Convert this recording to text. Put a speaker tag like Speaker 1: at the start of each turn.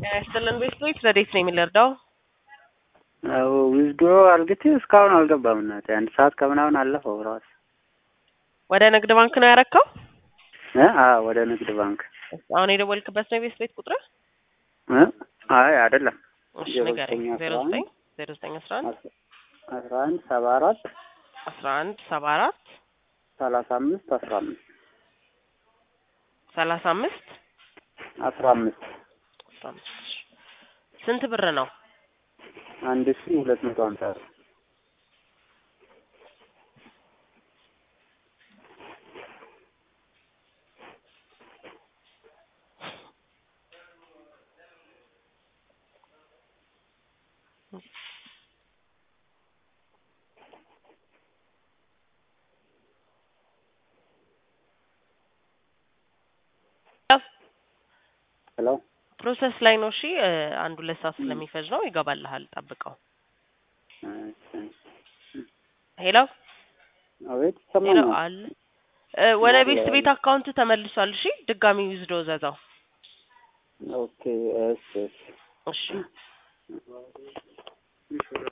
Speaker 1: ጤና ይስጥልን ቤተሰቦች፣ ረዴት ነው የሚለርዳው
Speaker 2: ዊዝዶ አልግቴ እስካሁን አልገባም። እናቴ አንድ ሰዓት ከምናምን አለፈው ራሱ
Speaker 1: ወደ ንግድ ባንክ ነው ያረከው?
Speaker 2: እ አዎ ወደ ንግድ ባንክ
Speaker 1: አሁን የደወልክበት ነው የቤት ቤት ቁጥር?
Speaker 2: እ አይ አይደለም።
Speaker 1: እሺ ንገረኝ። ዜሮ ዘጠኝ ዜሮ ዘጠኝ አስራ አንድ
Speaker 2: አስራ አንድ ሰባ አራት
Speaker 1: አስራ አንድ ሰባ አራት
Speaker 2: ሰላሳ አምስት አስራ አምስት
Speaker 1: ሰላሳ አምስት
Speaker 2: አስራ አምስት
Speaker 1: አስራ አምስት ስንት ብር ነው?
Speaker 2: አንድ ሺ ሁለት መቶ ሀምሳ ብር ሄሎ
Speaker 1: ፕሮሰስ ላይ ነው። እሺ እ አንድ ሁለት ሰዓት ስለሚፈጅ ነው። ይገባልሃል፣ ጠብቀው። ሄሎ
Speaker 2: አቤት
Speaker 1: ሄሎ
Speaker 2: ይሰማኛል።
Speaker 1: አለ እ ወደ ቤት ቤት አካውንት ተመልሷል። እሺ ድጋሚ ዊዝዶ ዘዛው።
Speaker 2: ኦኬ እሺ እሺ
Speaker 1: እሺ